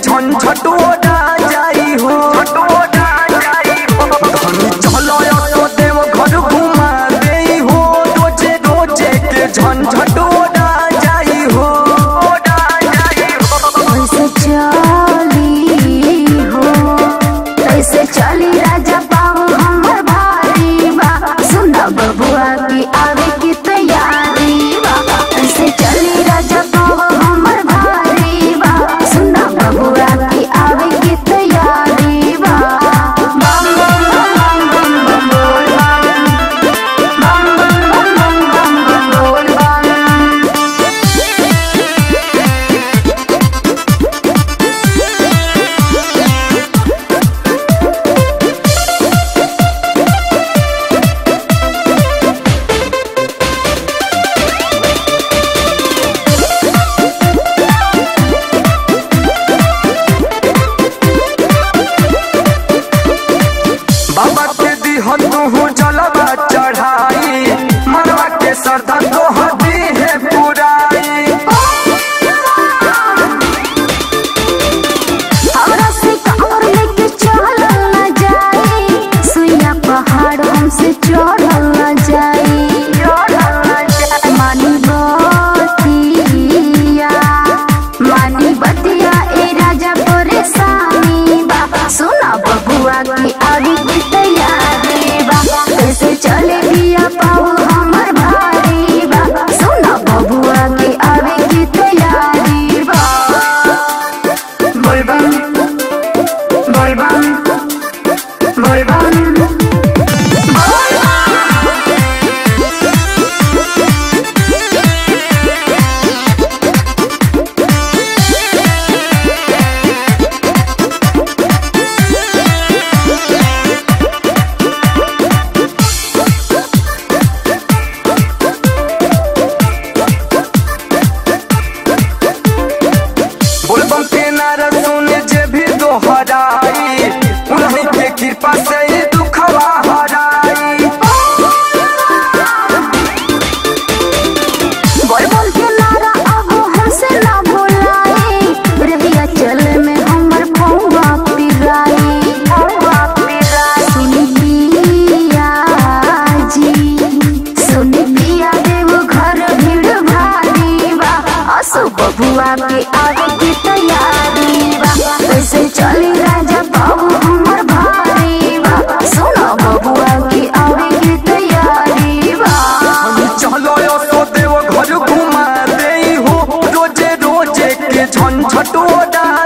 झंझट ओढ़ा जाई हो धनी चलो तो देव घर घुमा देई हो रोजे रोजे के झंझट ओढ़ा जाई हो कैसे चली हो कैसे चली राजा पाऊ हमर भारी बा सुना बबुआ की आवे की तैयारी बा कैसे चली राजा पाऊ हमर भारी बा सुना बबुआ की आवे की तैयारी बा बम बम बम बम बम बोल बम बम बम बम बम बम बोल बम बाबा के दिहन तू जलवा चढ़ाई मनवा के श्रद्धा तो हदी है पुराई हमरा से कांवर लेके चलल न जाई सुइया पहाड़ हमसे चढ़ल न जाई मानी बतिया मानी बतिया ए राजा परेशानी बा सुना बबुआ की आगे की तैयारी बा कैसे चले बिया पाऊ हमर भारी बा सुना बबुआ की आगे की तैयारी बा Volvan, volvan, volvan. बोलबम के नारा सुने जे भी दोहराई उन्हीं के कृपा से ये दुखवा हराई बोल बोल के नारा अब हमसे ना भुलाए रहिया चले में हमर पौवा पिराई सुनी पिया जी सुनी पिया देव घर भीड़ भारी बा असो बबुआ के आगे की तैयारी बा कैसे चली राजा बाबू हमर भारी बा सुनो बबुआ की आगे की तैयारी बा चलो यो तो देव घर घुमा देई हो रोजे रोजे के झंझट ओढ़ा